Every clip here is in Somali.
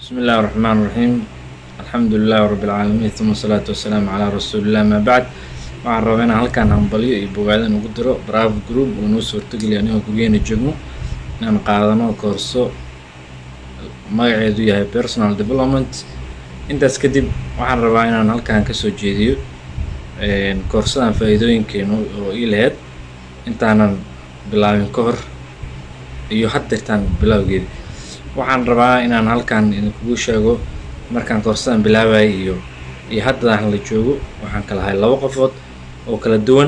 بسم الله الرحمن الرحيم الحمد لله رب العaalamiin ثuma الصلاaةu wasalaamu calىa rasuuli الlah ama bacd waxaan rabaa inaan halkaan hambalyo iyo bogaada ugu diro bravo group oo noo suurtogeliya anigoo guryaheena joogno inaan qaadano koorso magaceedu yahay personal development intaas kadib waxaan rabaa inaan halkaan kasoo jeediyo koorsadan faa-iidooyinkeena oo ii laheyd intaanan bilaabin ka hor iyo haddeertaan bilowgeeda waxaan rabaa inaan halkaan idinkugu sheego markaan koorsadan bilaabayay iyo iyo haddadaan la joogo waxaan kala ahay labo qofood oo kala duwan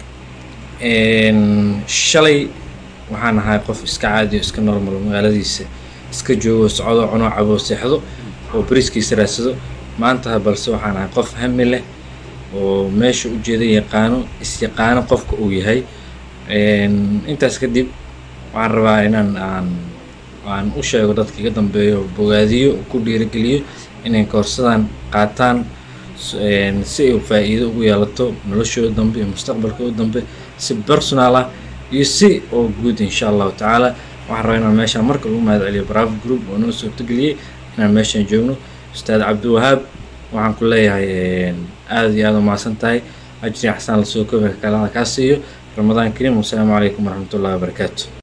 shalay waxaan ahay qof iska caadi o iska normal magaaladiisa iska joogo socdo cuno cabo seexdo oo bariskiisa raadsado maanta balse waxaan ahay qof hami leh oo meesha ujeeda yaqaano is-yaqaano qofka uu yahay intaas kadib waxaan rabaa inaan aan aan u sheego dadka iga dambeeyo bogaadiyo ku dhiirigeliyo inay koorsadan qaataan si ay faa-iido ugu yeelato noloshooda dambe iyo mustaqbalkooda dambe si personal ah iyo si oo guud insha allahu tacaala waxaan rabaa inaan meeshaan marka ugu mahad celiyo bravo group oo noo suurtageliyey inaan meeshaan joogno ustaad cabdiwahaab waxaan ku leeyahay aada iyo aada umahadsan tahay ajri xasaan lasoo koobi kalada kaa siiyo ramadaan kariim wasalaamu calaykum waraxmat ullahi wabarakaatu